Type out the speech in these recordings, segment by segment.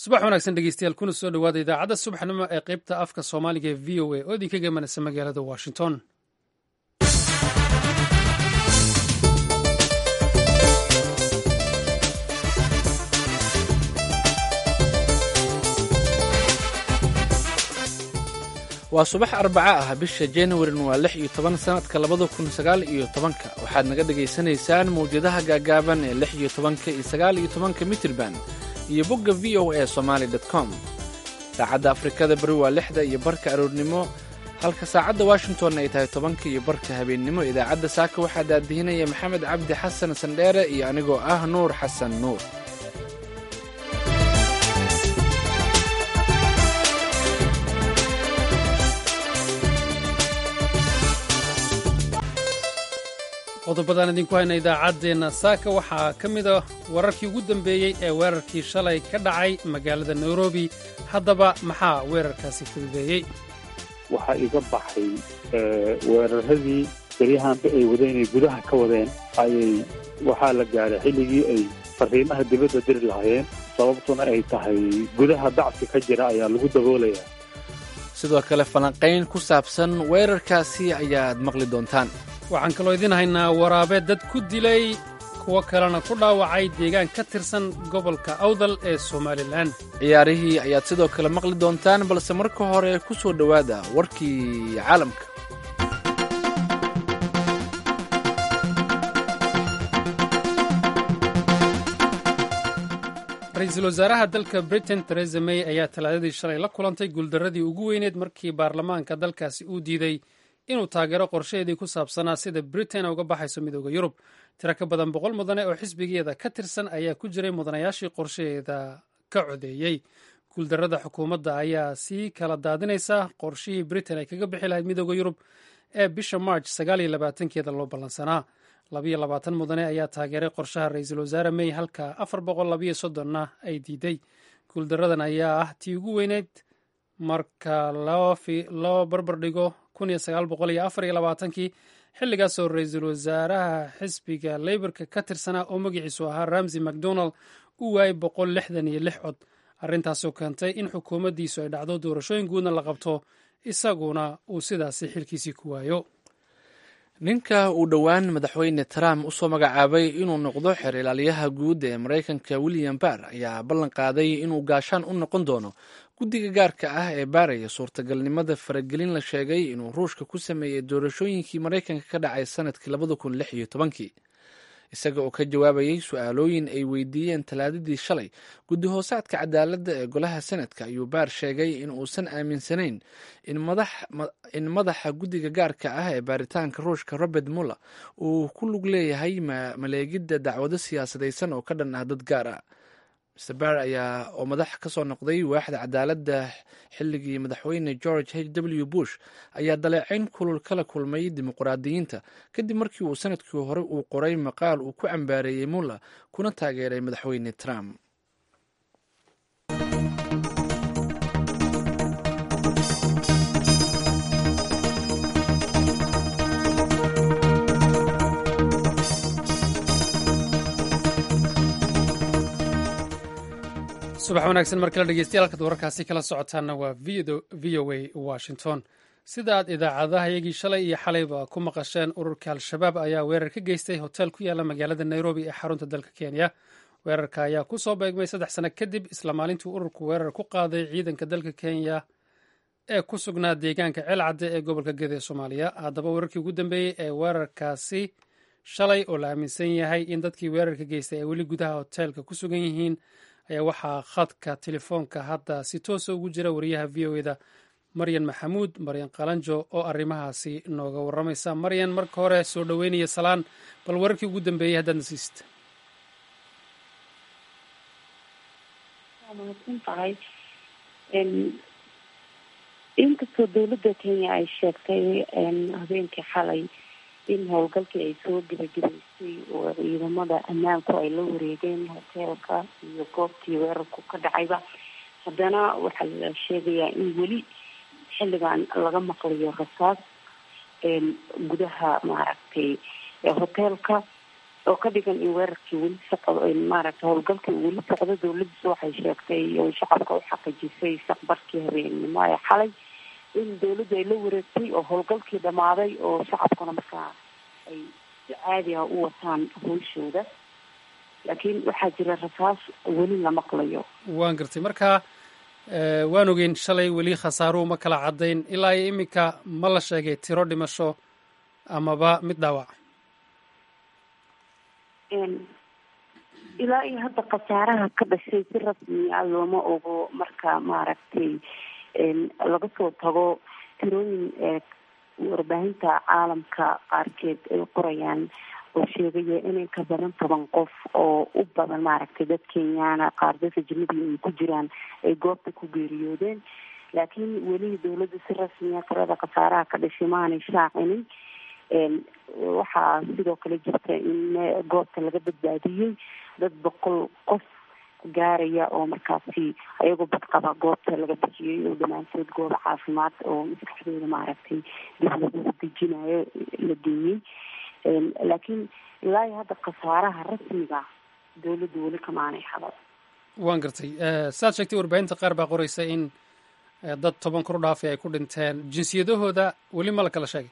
subax wanaagsan dhegeystayaal kuna soo dhowaada idaacadda subaxnimo ee qaybta afka soomaaliga ee v o a oo idinka gemanaysa magaalada washington waa subax arbaca ah bisha januarin waa lix iyo toban sanadka labada kun sagaal iyo tobanka waxaad naga dhagaysanaysaan mawjadaha gaagaaban ee lix iyo tobanka iyo sagaal iyo tobanka mitirban iyo bogga v o a somaali com saacadda afrikada beri waa lixda iyo barka aroornimo halka saacadda washington ay tahay tobanka iyo barka habeennimo idaacadda saaka waxaa daadihinaya maxamed cabdi xasan sandheere iyo anigoo ah nuur xasan nuur qodobadaan idinku hayna idaacaddeenna saaka waxaa ka mida wararkii ugu dambeeyey ee weerarkii shalay ka dhacay magaalada nairobi haddaba maxaa weerarkaasi fududeeyey waxaa iga baxay weeraradii beryahanba ay wadeen ay gudaha ka wadeen ayay waxaa la gaaray xilligii ay fariimaha dibadda diri lahaayeen sababtuna ay tahay gudaha dacfi ka jira ayaa lagu daboolayaa sidoo kale falanqayn ku saabsan weerarkaasi ayaad maqli doontaan waxaan kaloo idiin haynaa waraabe dad ku dilay kuwo kalena ku dhaawacay deegaan ka tirsan gobolka awdal ee somalilan ciyaarihii ayaad sidoo kale maqli doontaan balse marka hore ku soo dhowaada warkii caalamka ra-iisul wasaaraha dalka britain teresa may ayaa talaadadii shalay la kulantay guuldarradii ugu weyneed markii baarlamaanka dalkaasi uu diiday inuu taageero qorshaheedii ku saabsanaa sida britain uga baxayso midooda yurub tiro ka badan boqol mudane oo xisbigeeda ka tirsan ayaa ku jiray mudanayaashii qorshaheeda ka codeeyey guuldarrada xukuumadda ayaa sii kala daadinaysa qorshihii britain ay kaga bixi lahayd midooda yurub ee bisha march sagaaliyo labaatankeeda loo ballansanaa labayo labaatan mudane ayaa taageeray qorshaha ra-iisul wasaare may halka afar boqol labayo soddonna ay diiday guuldaradan ayaa ah tii ugu weyneyd marka loo barbardhigo kii xilligaasoo ra-iisul wasaaraha xisbiga leyborka ka tirsanaa oo magaciisu ahaa ramsey macdonald uu waayay boqol lixdan iyo lix cod arrintaasoo keentay in xukuumaddiisu ay dhacdo doorashooyin guudna la qabto isaguna uu sidaasi xilkiisii ku waayo ninka uu dhowaan madaxweyne trump usoo magacaabay inuu noqdo xeer ilaaliyaha guud ee maraykanka william barr ayaa ballan qaaday inuu gaashaan u noqon doono guddiga gaarka ah ee baaraya suurtagalnimada faragelin la sheegay inuu ruushka ku sameeyey doorashooyinkii maraykanka ka dhacay sanadkii labada kun lix iyo tobankii isaga oo ka jawaabayay su-aalooyin ay weydiiyeen talaadadii shalay guddi hoosaadka cadaaladda ee golaha senadka ayuu baar sheegay in uusan aaminsanayn in madaxa guddiga gaarka ah ee baaritaanka ruushka robert muller uu ku lug leeyahay maleegidda dacwado siyaasadaysan oo ka dhan ah dad gaar ah mr bar ayaa oo madax ka soo noqday waaxda cadaaladda xilligii madaxweyne george h w bush ayaa daleecayn kulul kala kulmay dimuqraadiyiinta kadib markii uu sanadkii hore uu qoray maqaal uu ku cambaareeyey muller kuna taageeray madaxweyne trump subax wanaagsan mar kale dhegeystayaal halkaad wararkaasi kala socotaanna waa v o a washington sida aad idaacadaha iyagii shalay iyo xalayba ku maqasheen ururka al-shabaab ayaa weerar ka geystay hotel ku yaala magaalada nairobi ee xarunta dalka kenya weerarka ayaa ku soo beegmay saddex sano kadib isla maalintuu ururku weerar ku qaaday ciidanka dalka kenya ee ku sugnaa deegaanka ceelcadde ee gobolka geda ee soomaaliya haddaba weerarkii ugu dambeeyey ee weerarkaasi shalay oo la aaminsan yahay in dadkii weerarka geystay ay weli gudaha hoteelka ku sugan yihiin ayaa waxaa khadka telefoonka hadda si toosa ugu jira wariyaha v o eda maryan maxamuud maryan qalanjo oo arrimahaasi nooga warramaysa maryan marka hore soo dhoweynaya salaan bal wararkii ugu dambeeyey haddaad nasiista tahay inkastoo dowladda kenya ay sheegtay habeenkii xalay in howlgalkii ay soo gebagabaysay oo ciidamada ammaanku ay la wareegeen hoteelka iyo goobtii weerarku ka dhacayba haddana waxaa la sheegayaa in weli xilligan laga maqlayo rasaas gudaha maaragtay hoteelka oo ka dhigan in weerarkii weli socdo maaragtay howlgalkii uu weli socdo dawladiisu waxay sheegtay oo shacabka u xaqiijisay saqbarkii habeennimo ee xalay in dawladdu ay la wareegtay oo howlgalkii dhamaaday oo shacabkuna markaa ay si caadi ah u wataan howshooda laakiin waxaa jira rasaas weli la maqlayo waan gartay marka waan ogeyn shalay weli khasaaruhu ma kala caddayn ilaa iyo iminka ma la sheegay tiro dhimasho amaba mid dhaawac ilaa iyo hadda khasaaraha ka dhashay si rasmi ah looma ogo marka maaragtay laga soo tago tirooyin warbaahinta caalamka qaarkeed ay qorayaan oo sheegaya inay ka badan toban qof oo u badan maaragtay dad kenyaana qaar dadka jimadiia ay ku jiraan ay goobta ku geeriyoodeen laakiin weli dawladda si rasmiya tirada khasaaraha ka dhashay maanay shaacinin waxaa sidoo kale jirta in goobta laga badbaadiyey dad boqol qof gaaraya oo markaasi ayagoo badqaba goobta laga bixiyey oo dhammaantood gooba caafimaad oo maskaxdooda maaragtay dib lagu dejinayo la geeyey laakiin ilaa iyo hadda khasaaraha rasmiga dawladdu weli kamaanay hadal waan gartay saad sheegtay warbaahinta qaar baa qoraysa in dad toban kor u dhaafay ay ku dhinteen jinsiyadahooda weli ma la kala sheegay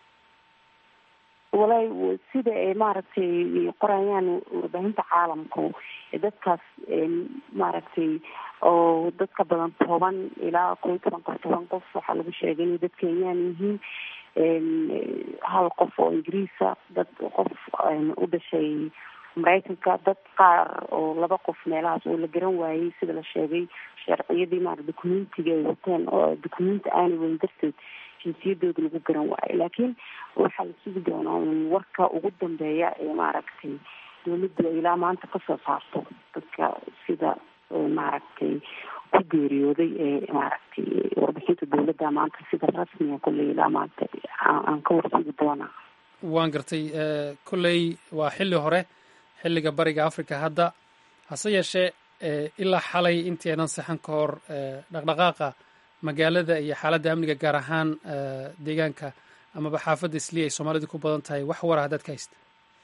walahi sida ay maaragtay qorayaan warbaahinta caalamku dadkaas maaragtay oo dad ka badan toban ilaa kow iyo toban qof toban qof waxaa lagu sheegay inay dad kenyaan yihiin hal qof oo ingiriisa dad qof u dhashay maraykanka dad qaar oo laba qof meelahaas oo la garan waayey sida la sheegay sharciyadii maara documentiga ay wateen oo documenti aanay weyn darteed jinsiyadooda lagu garan waayo laakiin waxaa la sugi doonaa un warka ugu dambeeya ee maaragtay dawladdu ay ilaa maanta kasoo saarto dadka sida maaragtay ku geeriyooday ee maaragtay warbixinta dawladda maanta sida rasmiga kolley ilaa maanta aan ka warsugi doonaa waan gartay kolley waa xilli hore xilliga bariga africa hadda hase yeeshee ilaa xalay intii aynan saxan ka hor dhaqdhaqaaqa magaalada iyo xaaladda amniga gaar ahaan deegaanka amaba xaafadda isliya ay soomaalidu ku badan tahay wax wara haddaad ka haysta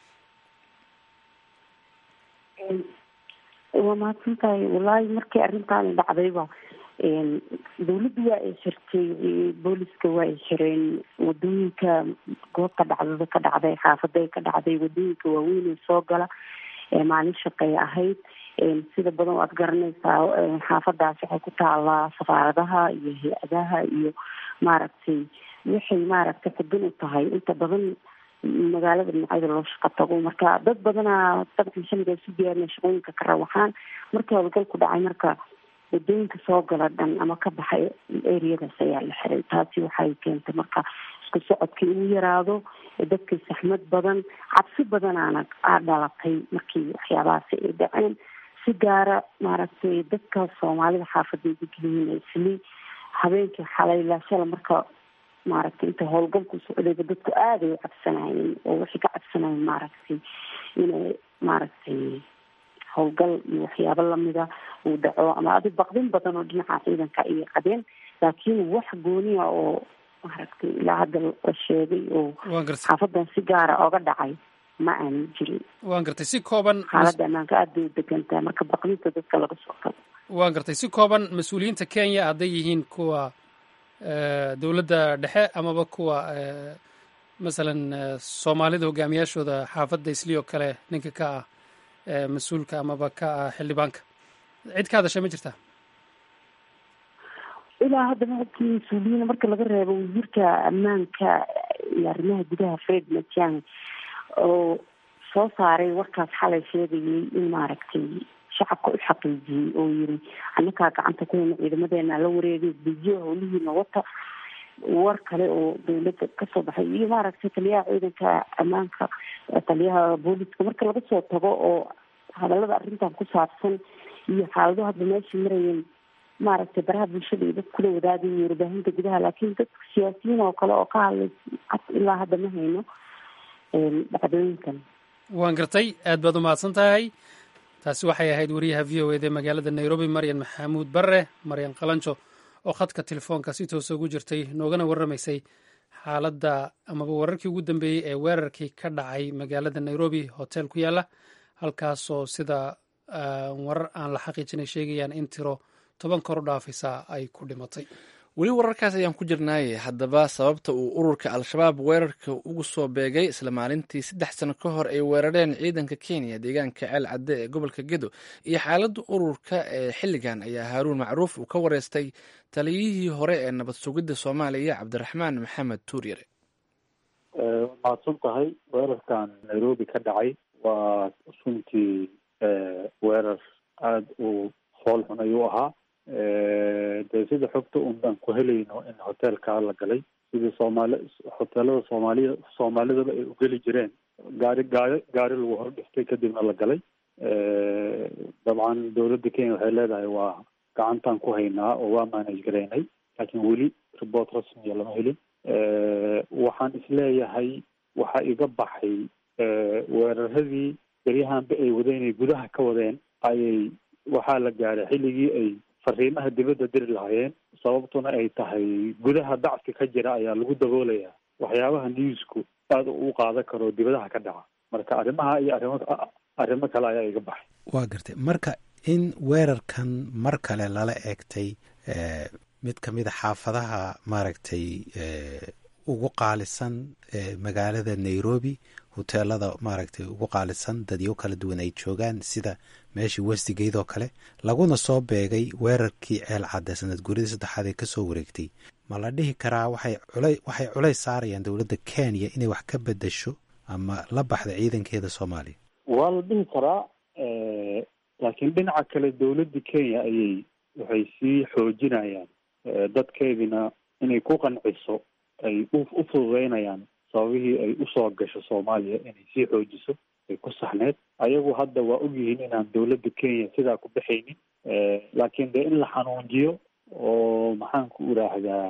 waa mahadsan tahay wallaahi markii arrintaani dhacdayba dawladdu waa ay xirtay booliska waa ay xireen wadooyinka goobta dhacdada ka dhacday xaafaday ka dhacday wadooyinka waaweyn ee soo gala maalin shaqey ahayd sida badan waad garanaysaa xaafadaas waxay ku taalaa safaaradaha iyo hay-adaha iyo maaragtay waxay maaragtay xudun u tahay inta badan magaalada dhinacyada loo shaqo tago marka dad badanaa dabcan xilligaa isu diyaarina shaqooyinka ka rawaxaan markii howlgalku dhacay marka wadooyinka soo gala dhan ama ka baxay ereyadaas ayaa la xiray taasi waxay keentay marka isku socodkii inuu yaraado dadkii saxmad badan cabsi badanaana aa dhalatay markii waxyaabahaasi ay dhaceen si gaara maaragtay dadka soomaalida xaafada degeliyiin isli habeenkii xalay laashala marka maaragtay inta howlgalku socdayba dadku aaday u cabsanayeen oo waxay ka cabsanayeen maaragtay inay maaragtay howlgal iyo waxyaabo lamida uu dhaco ama adi baqdin badan oo dhinaca ciidanka ayay qabeen laakiin wax gooniya oo maaragtay ilaa hadda la sheegay oo xaafadan si gaara oga dhacay ma aanan jirin waan gartay si kooban xaaladda ammaanka aad bay u degantahay marka baqdinta dadka laga soo tago waan gartay si kooban mas-uuliyiinta kenya hadday yihiin kuwa dowladda dhexe amaba kuwa masalan soomaalida hogaamiyaashooda xaafadda isli oo kale ninka ka ah mas-uulka amaba ka ah xildhibaanka cid ka hadashay ma jirtaa ilaa hadda maogtii mas-uuliyiin marka laga reebo wasiirka ammaanka iyo arrimaha gudaha fred matiang oo soo saaray warkaas xalay sheegayay in maaragtay shacabka u xaqiijiyey oo yiri annakaa gacanta ku hayna ciidamadeena la wareegay dejiyo howlihiina wata war kale oo dawladda kasoo baxay iyo maaragtay taliyaha ciidanka ammaanka taliyaha booliska marka laga soo tago oo hadalada arrintan ku saabsan iyo xaalado hadda meesha marayeen maaragtay baraha bulshada iyo dad kula wadaagay warbaahinta gudaha laakiin dadka siyaasiyiin oo kale oo ka hadlay ilaa hadda ma hayno dhacdooyinkan waan gartay aad baad umahadsan tahay taasi waxay ahayd wariyaha v o eda magaalada nairobi maryan maxamuud barre maryan qalanjo oo khadka telefoonka si toosa ugu jirtay noogana warramaysay xaaladda amaba wararkii ugu dambeeyey ee weerarkii ka dhacay magaalada nairobi hotel ku yaala halkaasoo sida warar aan la xaqiijinay sheegayaan in tiro toban kor u dhaafaysa ay ku dhimatay weli wararkaas ayaan ku jirnaaye haddaba sababta uu ururka al-shabaab weerarka ugu soo beegay isla maalintii saddex sano ka hor ay weerareen ciidanka kenya deegaanka ceel cadde ee gobolka gedo iyo xaaladda ururka ee xilligan ayaa haaruun macruuf uu ka wareystay taliyihii hore ee nabad sugidda soomaaliya cabdiraxmaan maxamed tuuryare mahadsan tahay weerarkan nairobi ka dhacay waa runtii weerar aada u fool xun ayuu ahaa dee sida xogta un baan ku helayno in hotelkaa la galay sidii soomaali hoteelada soomaaliya soomaalidaba ay ugeli jireen gaari gaari gaari lagu hor dhiftay kadibna la galay dabcan dowladda kenya waxay leedahay waa gacantaan ku haynaa oo waa manage garaynay laakiin weli report rasmiya lama helin waxaan isleeyahay waxaa iga baxay weeraradii beryahanba ay wadeen ay gudaha ka wadeen ayay waxaa la gaaray xilligii ay fariimaha dibadda diri lahaayeen sababtuna ay tahay gudaha dacfi ka jira ayaa lagu daboolayaa waxyaabaha newsku aada u qaadan karo dibadaha ka dhaca marka arrimaha iyo arrimo arrimo kale ayaa iga baxay waa gartay marka in weerarkan mar kale lala eegtay mid ka mid a xaafadaha maaragtay ugu qaalisan magaalada nairobi hoteelada maaragtay ugu qaalisan dadyo kala duwan ay joogaan sida meeshii westigate oo kale laguna soo beegay weerarkii ceel cadde sanad guuridii saddexaad ee kasoo wareegtay ma la dhihi karaa waxay cula waxay culays saarayaan dowladda kenya inay wax ka bedasho ama la baxda ciidankeeda soomaaliya waa la dhihi karaa laakiin dhinaca kale dowladda kenya ayay waxay sii xoojinayaan dadkeedina inay ku qanciso ay u fududeynayaan sababihii ay usoo gasho soomaaliya inay sii xoojiso ay ku saxneed ayagu hadda waa ogyihiin inaan dowladda kenya sidaa ku baxaynin laakiin dee in la xanuunjiyo oo maxaan ku iraahdaa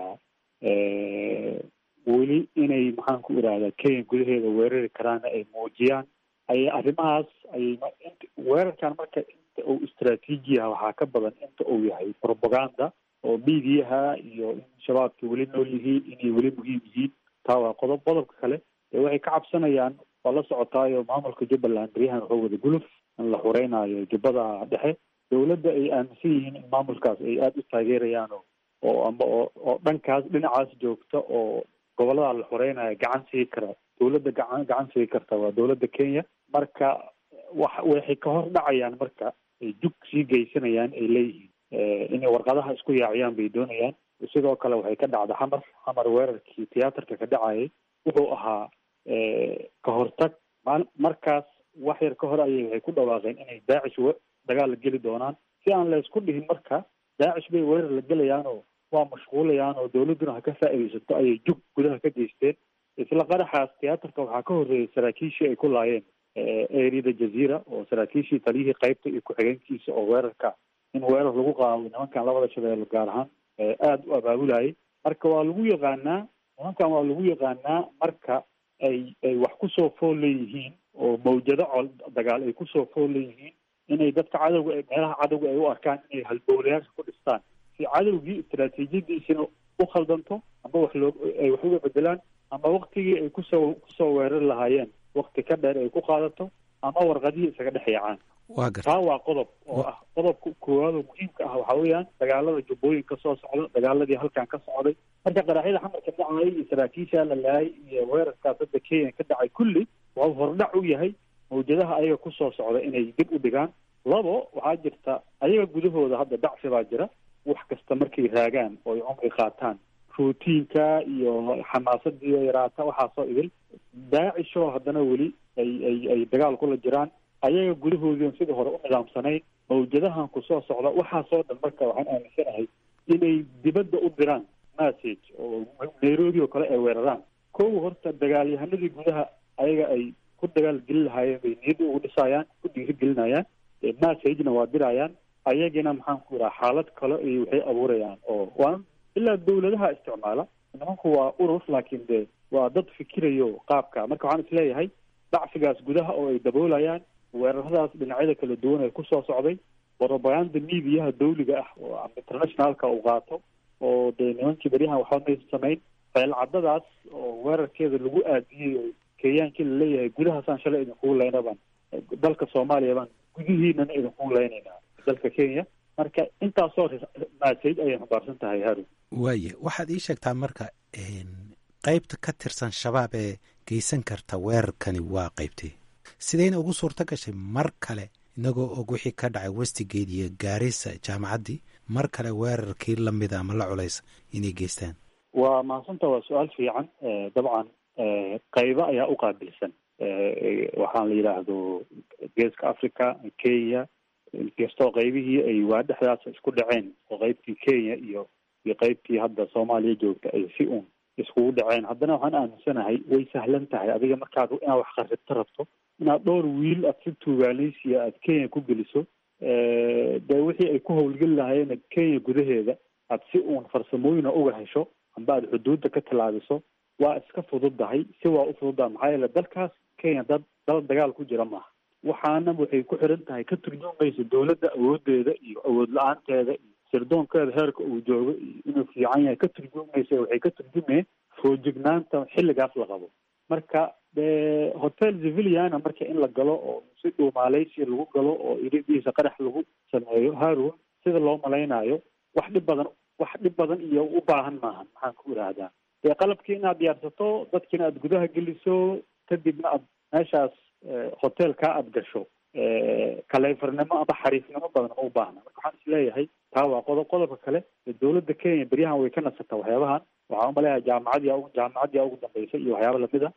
weli inay maxaan ku iraahdaa kenya gudaheeda weerari karaana ay muujiyaan ayay arrimahaas ayay weerarkan marka inta uu istraatiijiyaha waxaa ka badan inta uu yahay propaganda oo miidiyaha iyo in shabaabka weli nool yihiin inay weli muhiim yihiin taa waa qodob qodobka kale dee waxay ka cabsanayaan waa la socotaayo maamulka jubbaland beryahan wuxuu wada guluf in la xureynaayo jubbada dhexe dowladda ay aaminsan yihiin in maamulkaas ay aada u taageerayaan oo oo amba oo oo dhankaas dhinacaas joogta oo gobollada la xureynayo gacan sii kara dowladda gacan gacan sii karta waa dowladda kenya marka wax waxay ka hor dhacayaan marka ay jug sii geysanayaan ay leeyihiin inay warqadaha isku yaaciyaan bay doonayaan sidoo kale waxay ka dhacda xamar xamar weerarkii tiyaatarka ka dhacayay wuxuu ahaa ka hortag maal markaas wax yar ka hor ayay waxay ku dhawaaqeen inay daacish dagaal la geli doonaan si aan la isku dhihin marka daacish bay weerar la gelayaan oo waa mashquulayaan oo dowladduna ha ka faa'iidaysato ayay jug gudaha ka geysteen isla qaraxaas tiyaatarka waxaa ka horreeyay saraakiishii ay ku laayeen eriyada jaziira oo saraakiishii taliyihii qaybta iyo ku-xigeenkiisa oo weerarka in weerar lagu qaado nimankan labada shabeelle gaar ahaan aada u abaabulayay marka waa lagu yaqaanaa nimankan waa lagu yaqaanaa marka ay ay wax kusoo fool leeyihiin oo mawjado col dagaal ay kusoo fool leeyihiin inay dadka cadowga meelaha cadowga ay u arkaan inay halbowlayaasha ku dhistaan si cadowgii istaraatiijiyadiisina u khaldanto ama wax loo ay wax uga bedelaan ama waktigii ay kusoo kusoo weerari lahaayeen wakti ka dheer ay ku qaadato ama warqadihii isaga dhex yaacaan waa gar taa waa qodob oo ah qodobka koowaad oo muhiimka ah waxaa weeyaan dagaalada jubbooyinka soo socda dagaaladii halkan ka socday marka qaraxyada xamarka dhacay iyo saraakiisha la laayay iyo weerarkaas hadda kenya ka dhacay kulli waa hordhac u yahay mawjadaha ayaga kusoo socda inay dib u dhigaan labo waxaa jirta ayaga gudahooda hadda dacfi baa jira wax kasta markay raagaan oo ay cumri qaataan routiinka iyo xamaasadii yaraata waxaasoo idil daacishoo haddana weli ay ay ay dagaal kula jiraan ayaga gudahoodiion sidii hore u nidaamsanayn mawjadahan ku soo socda waxaasoo dhan marka waxaan aaminsanahay inay dibadda u diraan message oo nairobi oo kale ay weeraraan kow horta dagaalyahanadii gudaha ayaga ay ku dagaal gelin lahaayeen bay niyadda ugu dhisaayaan ku dhiirigelinayaan messagena waa dirayaan ayagina maxaan ku ihaha xaalad kale iyo waxay abuurayaan oo waa ilaa dawladaha isticmaala nimanku waa urur laakiin de waa dad fikirayo qaabka marka waxaan isleeyahay dacfigaas gudaha oo ay daboolayaan weeraradaas dhinacyada kala duwan ee kusoo socday propaganda mediaha dawliga ah oo internationalka uu qaato oo dee nimankii beryahan waxba maysa samayn ceelcadadaas oo weerarkeeda lagu aadiyey oo kenyaankii laleeyahay gudahaasaan shalay idinkugu leyna baan dalka soomaaliya baan gudihiinana idinkugu leynaynaa dalka kenya marka intaasoo maasayid ayay xambaarsan tahay harun waaye waxaad ii sheegtaa marka qeybta ka tirsan shabaab ee geysan karta weerarkani waa qeybtee sidayna ugu suurto gashay mar kale inagoo og wixii ka dhacay westigate iyo gaarisa jaamacaddii mar kale weerarkii lamida ama la culaysa inay geystaan waa mahadsanta waa su-aal fiican dabcan qaybo ayaa u qaabilsan waxaan la yidhaahdo geeska africa kenya inkastoo qaybihii ay waa dhexdaas isku dhaceen oo qaybtii kenya iyo iyo qaybtii hadda soomaaliya joogta ay si uun iskugu dhaceen haddana waxaan aaminsanahay way sahlan tahay adiga markaad inaad wax qarribto rabto inaad dhowr wiil aad si tuugaaleysiya aad kenya ku geliso dee wixii ay ku howlgeli lahaayeen kenya gudaheeda aad si uun farsamooyina uga hesho amba aad xuduudda ka tallaabiso waa iska fududdahay si waa u fududdaha maxaa yeele dalkaas kenya dad dal dagaal ku jira maaha waxaana waxay ku xiran tahay ka turjumaysa dowladda awoodeeda iyo awood la-aanteeda iyo sirdoonkeeda heerka uu joogo iyo inuu fiican yahay ka turjumaysa waxay ka turjumeen foojignaanta xilligaas la qabo marka hotel civiliana marka in la galo oo si dhuumaaleysi lagu galo oo iridiisa qarax lagu sameeyo harun sida loo malaynayo wax dhib badan wax dhib badan iyo u baahan maahan maxaan ku idhaahdaa dee qalabkii inaad diyaarsato dadkiina aad gudaha geliso kadibna aad meeshaas hotelkaa aad gasho kaleyfarnimo amba xariifnimo badan ma u baahna marka waxaan isleeyahay taa waa qodob qodobka kale dowladda kenya beryahan way ka nasataa waxyaabahan waxaan umaleeyahay jaamacadii jaamacadii ugu dambeysay iyo waxyaaba lamida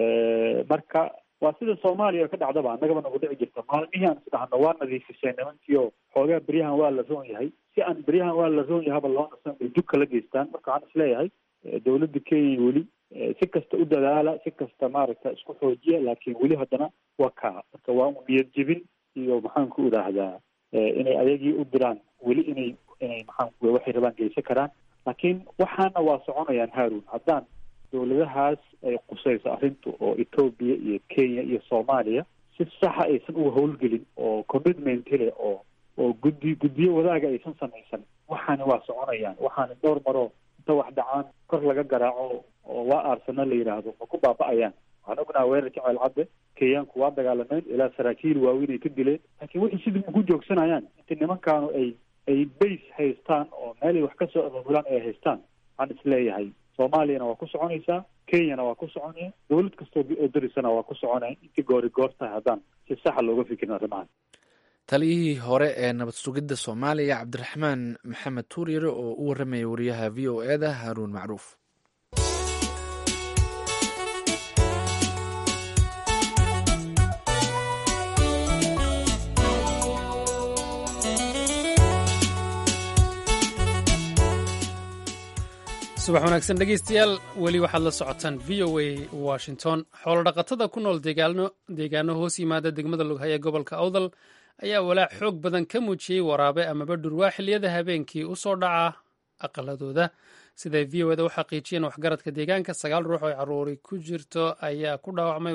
marka waa sida soomaaliya ka dhacdaba annagaba nagu dhici jirta maalmihii aan isdhahno waa nadiifiseen nimankii oo xoogaa beryahan waa la roon yahay si aan beryahan waa la roon yahaba loo nasan bay dug kala geystaan marka waxaan isleeyahay dowladda kenya weli si kasta u dadaala si kasta maaragta isku xoojiya laakiin weli haddana waa kaa marka waa un niyad jebin iyo maxaan ku idhaahdaa inay ayagii u diraan weli inay inay maxaan ku waxay rabaan geysan karaan laakiin waxaana waa soconayaan harun haddaan dowladahaas ay qusayso arrintu oo etoobiya iyo kenya iyo soomaaliya si saxa aysan uga howlgelin oo commitment leh oo oo guddi guddiyo wadaaga aysan samaysan waxaani waa soconayaan waxaani dhowr maroo inta wax dhacaan kor laga garaaco oo waa aarsana la yidhaahdo ma ku baaba'ayaan waxaan ognaha weerarkii ceelcadde kenyaanku waa dagaalameen ilaa saraakiil waaweyn ay ka dileen laakiin wixii sidii ma ku joogsanayaan inta nimankaanu ay ay base haystaan oo meelay wax kasoo abaabulaan ay haystaan waxaan isleeyahay soomaaliyana waa ku soconaysaa kenyana waa ku soconaya dowlad kastoo oo darisana waa ku soconaya intii goori goor tahay haddaan si saxa looga fikirin arrimahan taliyihii hore ee nabad sugidda soomaaliya cabdiraxmaan maxamed tuuryare oo u warramaya wariyaha v o e da haaruun macruuf subax wanaagsan dhegeystayaal weli waxaad la socotaan v o a washington xoolodhaqatada ku nool deegaano hoos yimaada degmada lughay ee gobolka awdal ayaa walaac xoog badan ka muujiyey waraabe amaba dhurwaa xiliyada habeenkii u soo dhaca aqaladooda siday v o eda u xaqiijiyeen waxgaradka deegaanka sagaal ruux oo caruuri ku jirto ayaa ku dhaawacmay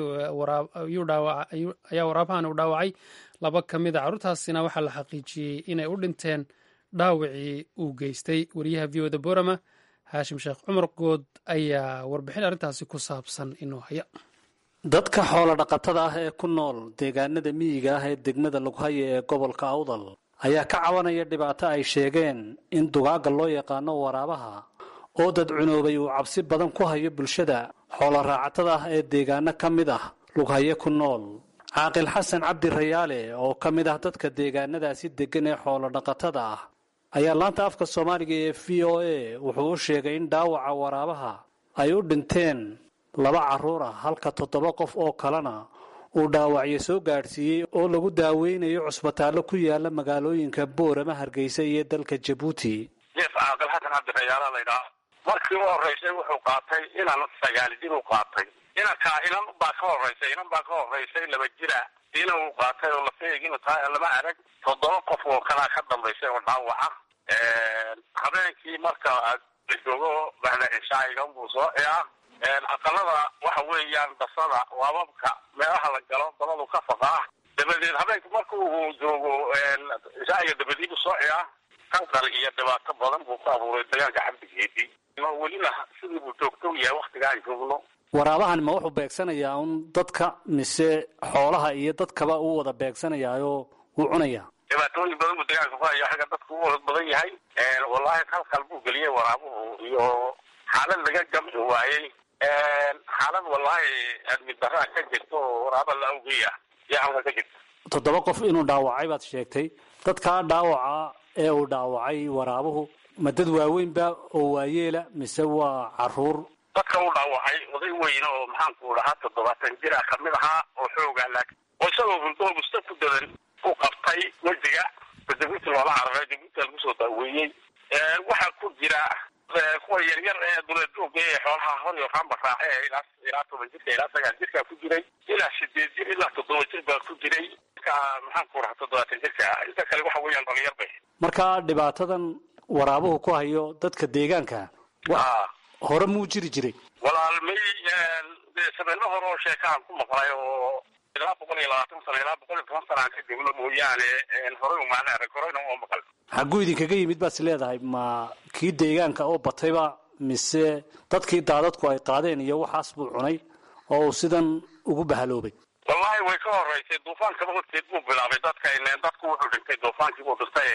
ayaa waraabahan u dhaawacay laba ka mid a carruurtaasina waxaa la xaqiijiyey inay u dhinteen dhaawacii uu geystay wariyaha v o eda borama haashim sheekh cumar good ayaa warbixin arrintaasi ku saabsan inuu haya dadka xoolo dhaqatada ah ee ku nool deegaanada miyiga ah ee degmada lughaya ee gobolka awdal ayaa ka cabanaya dhibaato ay sheegeen in dugaagga loo yaqaano waraabaha oo dad cunoobay uu cabsi badan ku hayo bulshada xoolo raacatada ah ee deegaano ka mid ah lughaye ku nool caaqil xasan cabdi rayaale oo ka mid ah dadka deegaanadaasi deggan ee xoolo dhaqatada ah ayaa laanta afka soomaaliga ee v o a wuxuu u sheegay in dhaawaca waraabaha ay u dhinteen laba carruur ah halka toddoba qof oo kalena uu dhaawacyo soo gaadhsiiyey oo lagu daaweynayo cusbitaallo ku yaala magaalooyinka boorama hargeysa iyo dalka jabuuti jeef caaqil xasan cabdirayaala laydhaha markii u horreysay wuxuu qaatay inan sagaali jir u qaatay inankaa inan baa ka horreysay inan baa ka horreysay laba jira inan uu qaatay oo lafeeginu tahay lama arag toddoba qof oo kalaa ka dambaysay oo dhaawaca habeenkii marka la joogo bahda cishaayigan buu soo ciyaa aqalada waxa weeyaan basada waababka meelaha la galo dabadu ka faqaa dabadeed habeenka marka uu joogo cishaayiga dabadiibu soo ciyaa kanqal iyo dhibaato badan buu ku abuuray dagaalka xabdigeedii welina sidii buu joogto u yahay waktigaan joogno waraabahan ma wuxuu beegsanayaa un dadka mise xoolaha iyo dadkaba uu wada beegsanayaayoo wuu cunayaa dhibaatooyin badan buu deegaanka ku haya xagga dadku u badan yahay wallahi halkal buu geliyey waraabuhu iyo xaalad laga gamci waayey xaalad wallahi admi daraa ka jirta oo waraaba la awgeya yaa halka ka jirta toddoba qof inuu dhaawacay baad sheegtay dadkaa dhaawaca ee uu dhaawacay waraabuhu ma dad waaweynba oo waayeela mise waa caruur dadka u dhaawacay oday weyn oo maxaanku dhahaa toddobaatan jir ah kamid ahaa oo xoogaa laakiin oo isagoo hurdo musta ku dadan u qabtay wejiga jabuuti loola cararay jabuuti lagu soo daaweeyey waxaa ku jira kuwa yaryar ee duleedooga ee xoolaha hor iyo raamba raace ee ilaa ilaa toban jirka ilaa sagaal jirkaa ku jiray ilaa sideed jir ilaa toddoba jir baa ku jiray ka maxaanku dhahaa toddobaatan jirka inta kale waxa weeyaan dhalinyar bay marka dhibaatadan waraabuhu ku hayo dadka deegaanka a hore muu jiri jiray walaalmay sabeeno hore oo sheekahan ku maqlay oo ilaa boqol iyo labaatan sano ilaa boqol iyo toban sana aan ka joogno mooyaane horey umaana arag horeyna uma maqal xagguu idinkaga yimid baad is leedahay ma kii deegaanka oo batayba mise dadkii daadadku ay qaadeen iyo waxaas buu cunay oo uu sidan ugu bahaloobay wallahi way ka horeysay duufaankaba horteed buu bilaabay dadka ileen dadku wuxuu dhintay duufaankii buu dhintay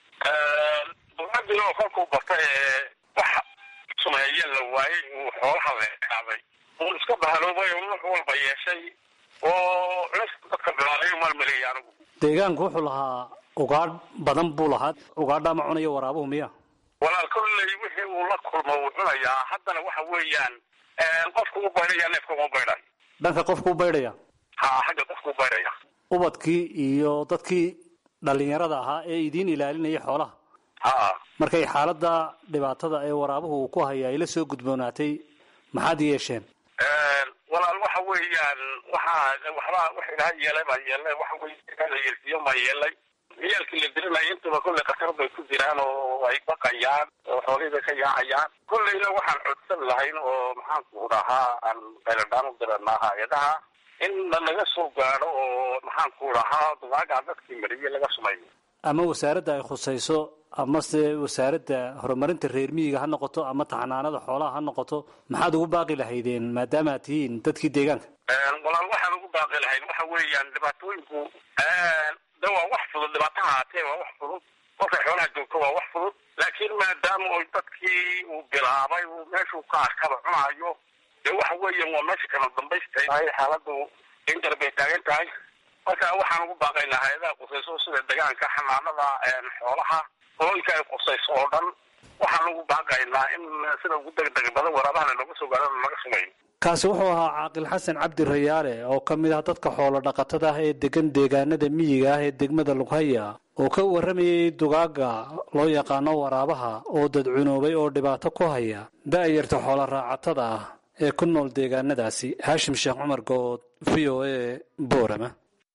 duufaankiina oo kolkuu batay wax sumeeye la waayey uu xoolaha leekaaday uu iska bahaloobay oo wax walba yeeshay oo culis dadka bilaabay malmaleeya anigu deegaanku wuxuu lahaa ugaadh badan buu lahaa ugaadhaa ma cunayo waraabuhu miya walaal kolley wixii uu la kulmo wuu cunayaa haddana waxa weeyaan qofku u baydhaya neefka uma baydhayo dhanka qofku u baydhaya ha xagga qofku u baydhaya ubadkii iyo dadkii dhalinyarada ahaa ee idiin ilaalinayay xoolaha ha markay xaaladda dhibaatada ee waraabuhu uu ku haya ay la soo gudboonaatay maxaad yeesheen walaal waxa weeyaan waxaa waxbaa wax ilaha yeelay baa yeelay waxa weye la yeelsiiyo maa yeelay ciyaalkii la dirinaya intaba kolley khatar bay ku jiraan oo ay baqayaan oo xoolihii bay ka yaacayaan kolleyna waxaan codsan lahayn oo maxaanku dhahaa aan qayladhaan u diranaa hay-adaha in lanaga soo gaadho oo maxaanku dhahaa dugaagaa dadkii mariyey laga sumayo ama wasaaradda ay khusayso amase wasaaradda horumarinta reer miyiga ha noqoto ama taxanaanada xoolaha ha noqoto maxaad ugu baaqi lahaydeen maadaama aad tihiin dadkii deegaanka walaal waxaan ugu baaqi lahayn waxa weeyaan dhibaatooyinku de waa wax fudud dhibaato haatee waa wax fudud kolkay xoolaha joogto waa wax fudud laakiin maadaama oy dadkii uu bilaabay uu meeshuu ka arkaba cunaayo dee waxa weeyaan waa meesha kala dambaystay xaaladu injar bay taagan tahay marka waxaan ugu baaqaynaa hay-adaha qusayso sida deegaanka xanaanada xoolaha hooyinka ay qusayso oo dhan waxaan ugu baaqaynaa in sida ugu degdeg badan waraabahana looga soo gaaro laga sumayo kaasi wuxuu ahaa caaqil xasan cabdi rayaale oo ka mid ah dadka xoolo dhaqatada ah ee degan deegaanada miyiga ah ee degmada lughaya oo ka warramayay dugaaga loo yaqaano waraabaha oo dadcunoobay oo dhibaato ku haya da'yarta xoolo raacatada ah ee ku nool deegaanadaasi haashim sheekh cumar good v o a boorama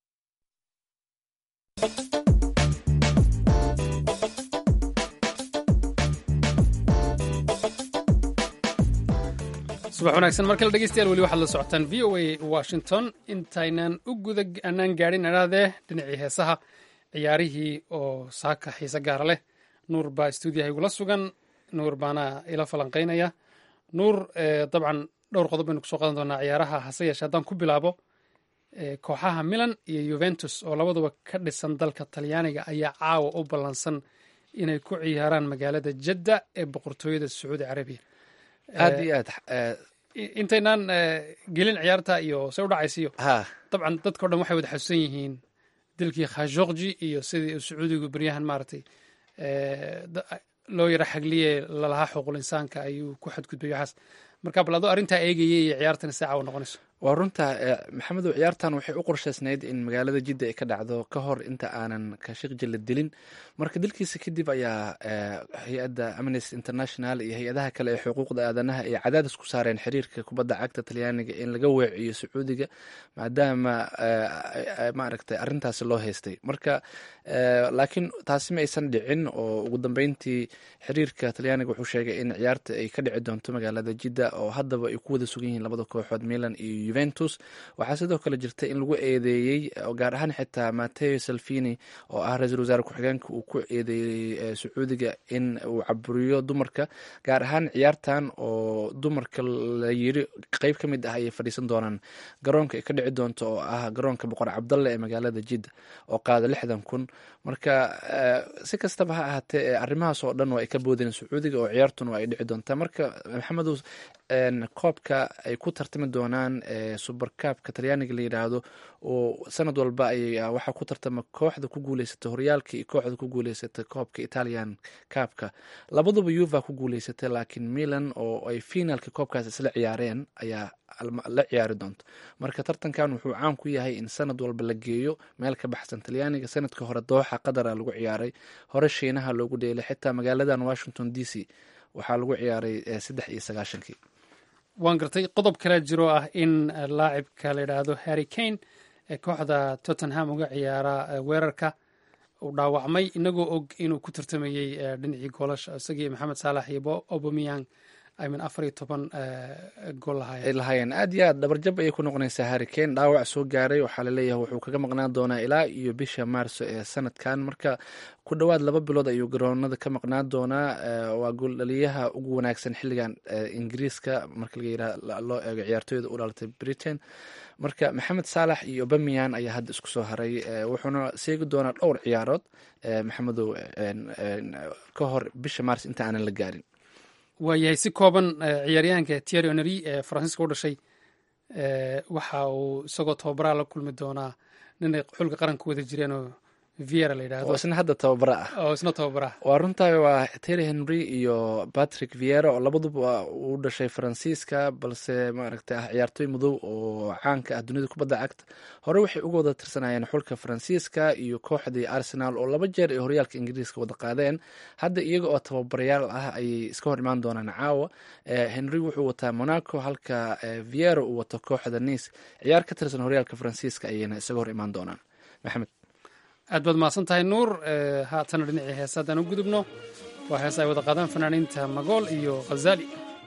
subax wanaagsan mar kale dhegeystayaal weli waxaad la socotaan v o a washington intaynaan u guda anaan gaadhin adhaadee dhinacii heesaha ciyaarihii oo saaka xiise gaara leh nuur baa stuudiyaha igula sugan nuur baana ila falanqaynaya nuur dabcan dhowr qodob baynu kusoo qadan doonaa ciyaaraha hase yeeshee haddaan ku bilaabo kooxaha milan iyo yuventus oo labaduba ka dhisan dalka talyaaniga ayaa caawa u ballansan inay ku ciyaaraan magaalada jadda ee boqortooyada sacuudi carabiya aad iyo aad intaynaan gelin ciyaarta iyo se u dhacaysiyo ha dabcan dadka o dhan waxay wada xasuusan yihiin dilkii khashokji iyo sidii uu sacuudigu beryahan maaragtay loo yaro xagliye lalahaa xuquul insaanka ayuu ku xadgudbay waxaas marka bal adoo arrintaa eegayay iyo ciyaartana si caawa noqonayso waa runta maxamedow ciyaartan waxay u qorshaysnayd in magaalada jidda ay ka dhacdo ka hor inta aanan kashikji la dilin marka dilkiisa kadib ayaa hay-adda amnesty international iyo hay-adaha kale ee xuquuqda aadanaha ay cadaadis ku saareen xiriirka kubadda cagta talyaaniga in laga weeciyo sacuudiga maadaama maaragtay arrintaasi loo haystay marka laakiin taasi ma aysan dhicin oo ugu dambeyntii xiriirka talyaaniga wuxuu sheegay in ciyaarta ay ka dhici doonto magaalada jidda oo haddaba ay ku wada sugan yihiin labada kooxood milan iyo juventus waxaa sidoo kale jirta in lagu eedeeyey gaar ahaan xitaa mateo salvini oo ah ra-iisul wasaare ku-xigeenka uu ku eedeeyey sacuudiga in uu caburiyo dumarka gaar ahaan ciyaartan oo dumarka la yiri qeyb ka mid ah ayay fadhiisan doonaan garoonka ay ka dhici doonto oo ah garoonka boqor cabdalle ee magaalada jidda oo qaada lixdan kun marka si kastaba ha ahaatee arrimahaas oo dhan waa ay ka boodeen sacuudiga oo ciyaartuna waa ay dhici doontaa marka maxamedow koobka ay ku tartami doonaan suberkaabka talyaaniga la yidhaahdo oo sanad walba ay waxaa ku tartama kooxda ku guuleysata horyaalka iyo kooxda ku guuleysata koobka italian kaabka labaduba yuva ku guuleysatay laakiin milan oo ay finalka koobkaas isla ciyaareen ayaa la ciyaari doonto marka tartankan wuxuu caan ku yahay in sanad walba la geeyo meel ka baxsan talyaaniga sanadka hore dooxa qadara lagu ciyaaray hore shiinaha loogu dheelay xitaa magaaladan washington d c waxaa lagu ciyaaray saddex iyo sagaashankii waan gartay qodob kale jiro ah in laacibka la yidhaahdo harry kane ee kooxda tottenham uga ciyaara weerarka uu dhaawacmay inagoo og inuu ku tartamayey dhinacii goolasha isagii maxamed saalax iyo obameyang aymin afar iyo toban gool ay lahaayeen aad iyo aad dhabarjab ayay ku noqonaysaa harry kane dhaawac soo gaaray waxaa laleeyahay wuxuu kaga maqnaan doonaa ilaa iyo bisha maarso ee sanadkan marka ku dhowaad laba bilood ayuu garoonada ka maqnaan doonaa waa gooldhaliyaha ugu wanaagsan xilligan ingiriiska marka loo eego ciyaartooyda u dhalatay britain marka maxamed saalax iyo obamiyan ayaa hadda isku soo haray wuxuuna seegi doonaa dhowr ciyaarood maxamedow ka hor bisha maars inta aanan la gaarin waayahay si kooban ciyaaryahanka tieri onery ee faransiiska u dhashay waxa uu isagoo tababaraa la kulmi doonaa ninay xulka qaranka wada jireenoo viera la yidhahdo oo isna hadda tababara ah oo isna tababara waa runtahay waa terry henry iyo patrick viera oo labaduba uu dhashay faransiiska balse maaragtay ah ciyaartooy madow oo caanka ah dunida kubadda cagta hore waxay uga wada tirsanayeen xulka faransiiska iyo kooxdii arsenal oo laba jeer ay horyaalka ingiriiska wada qaadeen hadda iyaga oo tababarayaal ah ayay iska hor imaan doonaan caawa henry wuxuu wataa monaco halka viera uu wato kooxda nice ciyaar ka tirsan horyaalka faransiiska ayayna isaga hor imaan doonaan maxamed aad baad mahadsan tahay nuur haatana dhinacii heesa haddaan u gudubno waa heesa ay wada qaadaan fanaaniinta magool iyo khazali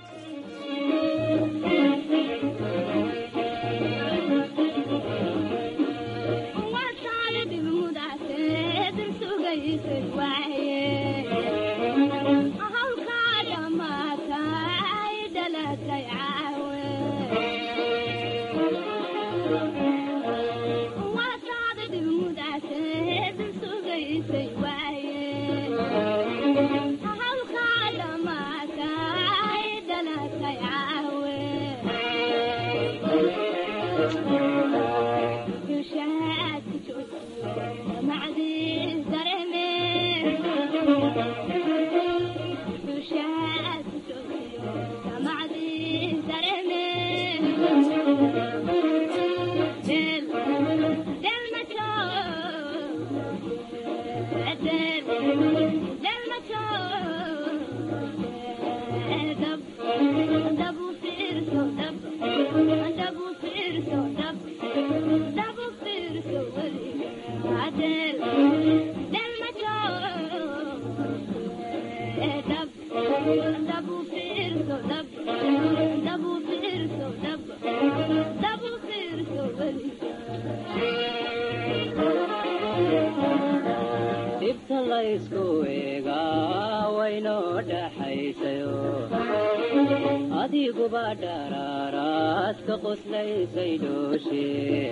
adiguba dharaaraad ka qoslaysay dhooshe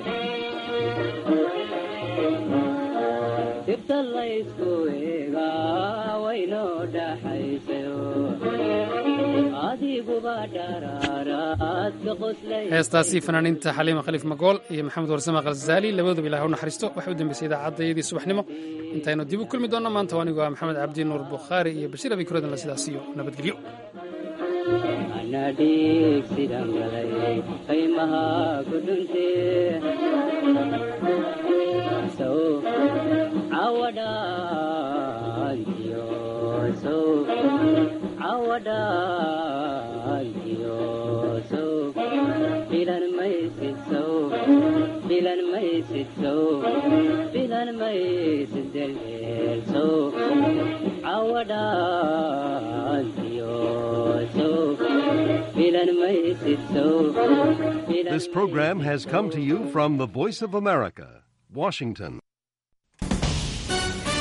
dibta laysku eegaa waynoo dhaxaysayo adiguba dharaaraad ka qoslay heestaasi fanaaniinta xaliima khaliif magool iyo maxamed warsame khalzaali labaduba ilaah u naxariisto waxay u dambeysay idaacaddaiyadii subaxnimo intaynu dib u kulmi doonno maanta anigoo ah maxamed cabdi nuur bukhaari iyo bashiir abi kuradin la sidaas iyo nabadgelyo anadhiig sidan galay qaymaha ku dhuntee sow cawadhaantiyo sow cawadhaantiyo sow filan maysid sow filan maysid sow filan maysid delheel sow cawadhaantiyo sow filan filan maysid sow This program has come to you from the Voice of America, Washington.